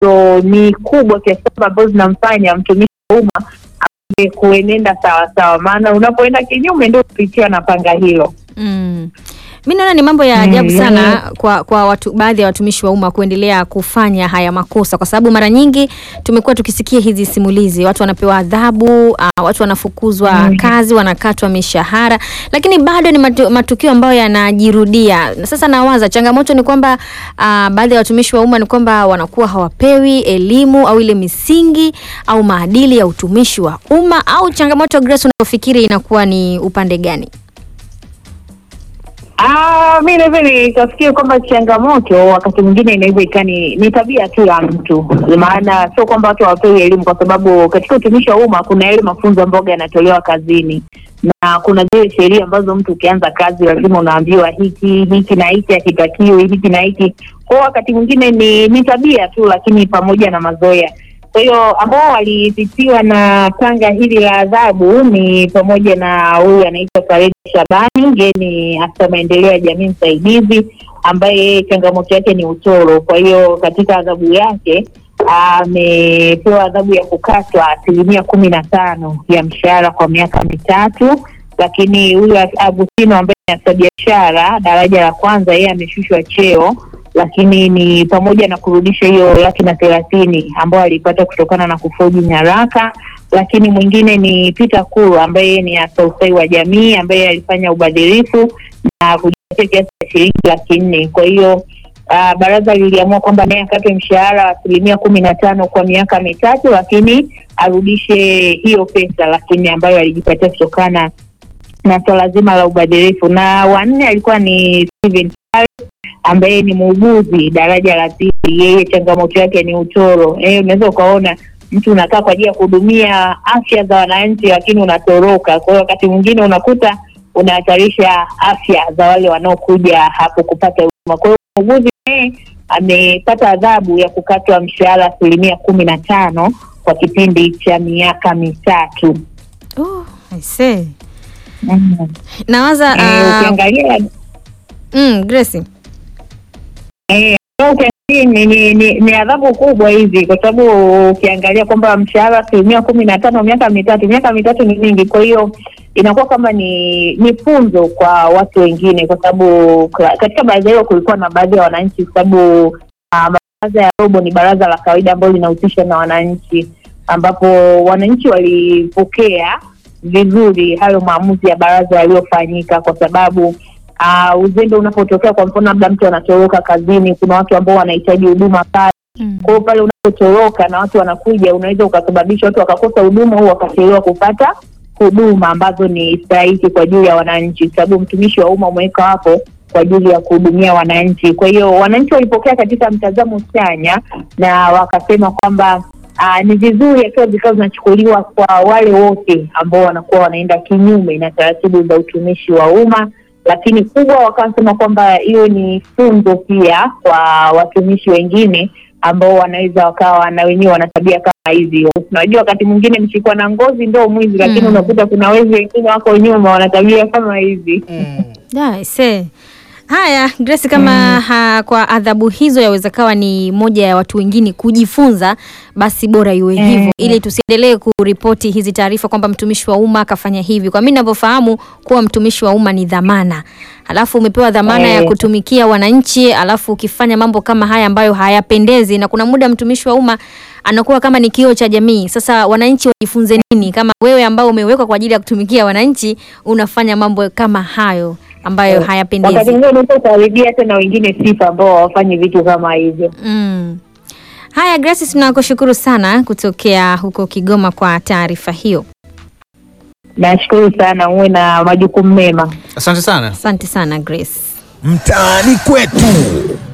ambazo ni kubwa kiasi kwamba ambazo zinamfanya mtumishi wa umma aweze kuenenda sawasawa, maana unapoenda kinyume ndio kupitiwa na panga hilo. Mm. Mi naona ni mambo ya ajabu Mm, sana yani- kwa, kwa watu, baadhi ya watumishi wa umma kuendelea kufanya haya makosa, kwa sababu mara nyingi tumekuwa tukisikia hizi simulizi, watu wanapewa adhabu, uh, watu wanafukuzwa Mm. kazi, wanakatwa mishahara, lakini bado ni matu, matukio ambayo yanajirudia. Na Sasa nawaza changamoto ni kwamba uh, baadhi ya watumishi wa umma ni kwamba wanakuwa hawapewi elimu au ile misingi au maadili ya utumishi wa umma, au changamoto Grace, unayofikiri inakuwa ni upande gani? Ah, mi naweza nikafikiri kwamba changamoto wakati mwingine inaweza ikawa ni, ni tabia tu ya mtu, maana sio kwamba watu hawapewi elimu, kwa sababu katika utumishi wa umma kuna yale mafunzo ambayo yanatolewa kazini na kuna zile sheria ambazo mtu ukianza kazi lazima unaambiwa hiki hiki na hiki hakitakiwi, hiki na hiki. Kwa hiyo wakati mwingine ni, ni tabia tu, lakini pamoja na mazoea. Kwa hiyo ambao walipitiwa na panga hili la adhabu ni pamoja na huyu anaitwa Faredi Shabani, yeye ni afisa maendeleo ya jamii msaidizi, ambaye yeye changamoto yake ni utoro. Kwa hiyo katika adhabu yake amepewa adhabu ya kukatwa asilimia kumi na tano ya mshahara kwa miaka mitatu. Lakini huyu Agustino ambaye ni afisa biashara daraja la kwanza, yeye ameshushwa cheo lakini ni pamoja na kurudisha hiyo laki na thelathini ambayo alipata kutokana na kufoji nyaraka. Lakini mwingine ni Peter Kuru ambaye yeye ni afisa ustawi wa jamii ambaye alifanya ubadhirifu na kujipatia kiasi cha shilingi laki nne. Kwa hiyo ah, baraza liliamua kwamba naye akatwe mshahara wa asilimia kumi na tano kwa miaka mitatu, lakini arudishe hiyo pesa lakini ambayo alijipatia kutokana na swala zima la ubadhirifu. Na wanne alikuwa ni Steven ambaye ni muuguzi daraja la pili, yeye changamoto yake ni utoro. Eh, unaweza ukaona mtu unakaa kwa ajili ya kuhudumia afya za wananchi, lakini unatoroka. Kwa hiyo wakati mwingine unakuta unahatarisha afya za wale wanaokuja hapo kupata huduma. Kwa hiyo muuguzi naye amepata adhabu ya kukatwa mshahara asilimia kumi na tano kwa kipindi cha miaka mitatu. Oh, I see. Mm. Nawaza Eh, ah, ukiangalia mm, Grace. Eh, ukiangalia ni, ni, ni, ni adhabu kubwa hizi, kwa sababu ukiangalia kwamba mshahara asilimia kumi na tano miaka mitatu, miaka mitatu ni mingi. Kwa hiyo inakuwa kama ni ni funzo kwa watu wengine, kwa sababu ka- katika baraza hilo kulikuwa na baadhi ya wananchi, kwa sababu ah, baraza ya robo ni baraza la kawaida ambalo linahusisha na wananchi, ambapo wananchi walipokea vizuri hayo maamuzi ya baraza yaliyofanyika, kwa sababu uh, uzembe unapotokea, kwa mfano labda mtu anatoroka kazini, kuna watu ambao wanahitaji huduma pale. Mm. Kwa hiyo pale unapotoroka na watu wanakuja, unaweza ukasababisha watu wakakosa huduma au wakachelewa kupata huduma ambazo ni stahiki kwa ajili ya wananchi, kwa sababu mtumishi wa umma umeweka hapo kwa ajili ya kuhudumia wananchi. Kwa hiyo wananchi walipokea katika mtazamo chanya na wakasema kwamba uh, ni vizuri akiwa vikao zinachukuliwa kwa wale wote ambao wanakuwa wanaenda kinyume na taratibu za utumishi wa umma lakini kubwa wakasema kwamba hiyo ni funzo pia kwa watumishi wengine ambao wanaweza wakawa na wenyewe wana tabia kama hizi. Unajua, wakati mwingine mshikwa na ngozi ndo mwizi, lakini Mm. unakuta kuna wezi wengine wako nyuma wana tabia kama hizi. Yeah, I see. Haya Grace, kama ha, kwa adhabu hizo yaweza kawa ni moja ya watu wengine kujifunza, basi bora iwe Mm. hivyo, ili tusiendelee kuripoti hizi taarifa kwamba mtumishi wa umma akafanya hivi. Kwa mimi ninavyofahamu kuwa mtumishi wa umma ni dhamana, alafu umepewa dhamana ya Eh. kutumikia wananchi, alafu ukifanya mambo kama haya ambayo hayapendezi, na kuna muda mtumishi wa umma anakuwa kama ni kioo cha jamii. Sasa wananchi wajifunze nini kama wewe ambao umewekwa kwa ajili ya kutumikia wananchi unafanya mambo kama hayo ambayo Wakati hayapendezi. mwingine unaweza ukaharibia hata na wengine sifa ambao hawafanyi vitu kama hivyo. Mm. Haya Grace, tunakushukuru sana kutokea huko Kigoma kwa taarifa hiyo. Nashukuru sana, uwe na majukumu mema. Asante sana. Asante sana Grace. Mtaani kwetu.